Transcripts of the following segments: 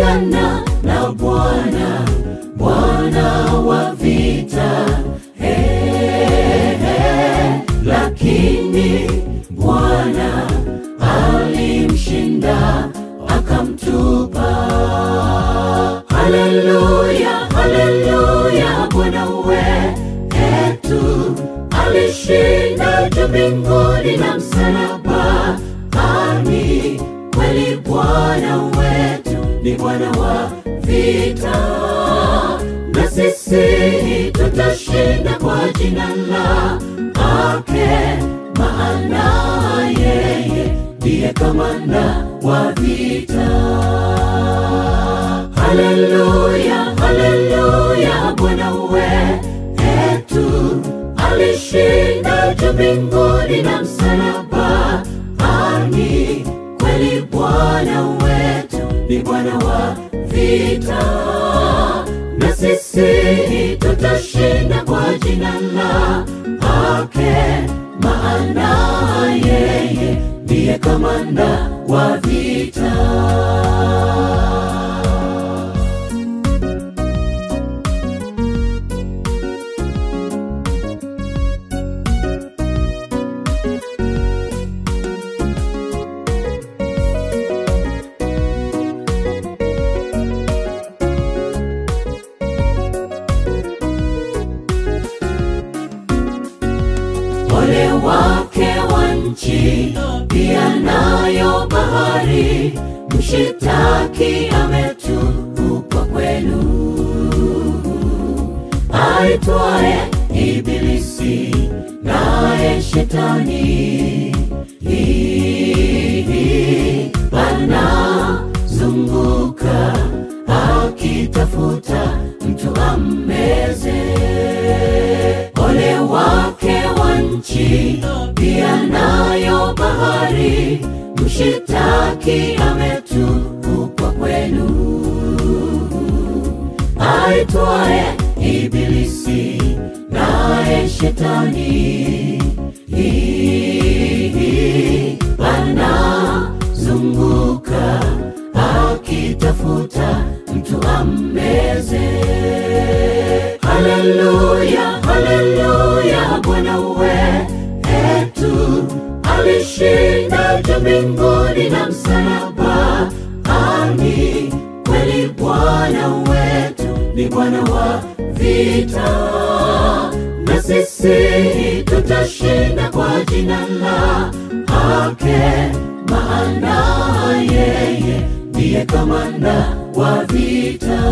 pigana na Bwana, Bwana wa vita. Hey, hey, lakini Bwana alimshinda akamtupa. Haleluya, haleluya, Bwana wetu alishinda juu mbinguni na msalaba. Ani kweli Bwana wetu ni Bwana wa vita, na sisi tutashinda kwa jina lake, maana yeye ndiye kamanda wa vita. Haleluya, haleluya, Bwana wetu alishinda juu mbinguni na msalaba. Ani kweli Bwana wetu ni Bwana wa vita, na sisi tutashinda kwa jina lake, maana yeye ndiye kamanda wa vita. Ole wake wa nchi, pia nayo bahari, mshitaki ametupa kwenu, aitwaye Ibilisi naye Shetani, anazunguka akitafuta mtu ammeze. Ole wake wa nchi, pia nayo bahari, mshitaki ametupa kwenu, aitwaye Ibilisi naye Shetani, anazunguka akitafuta mtu ammeze. Haleluya, haleluya, Bwana wetu alishinda juu mbinguni na msalaba. Ani kweli Bwana wetu ni Bwana wa vita, na sisi tutashinda kwa jina lake, maana yeye ndiye kamanda wa vita.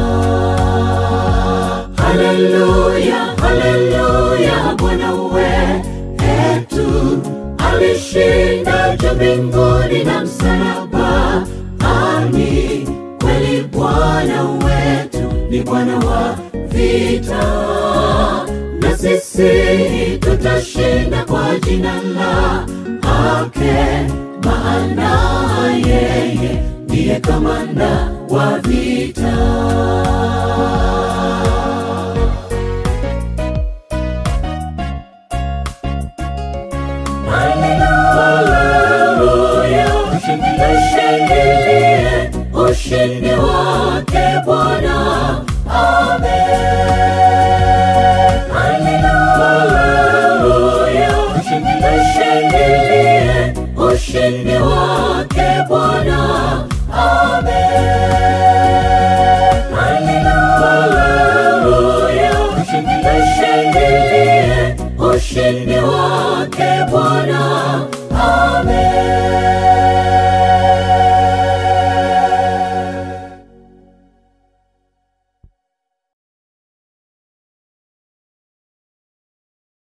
Haleluya, haleluya, Bwana wetu alishinda juu mbinguni na msalaba. Ani kweli Bwana wetu ni Bwana wa vita, na sisi tutashinda kwa jina lake, maana yeye ndiye kamanda wa vita. Haleluya, tushangilie ushindi wake Bwana. Amen. Haleluya, tushangilie ushindi wake Bwana.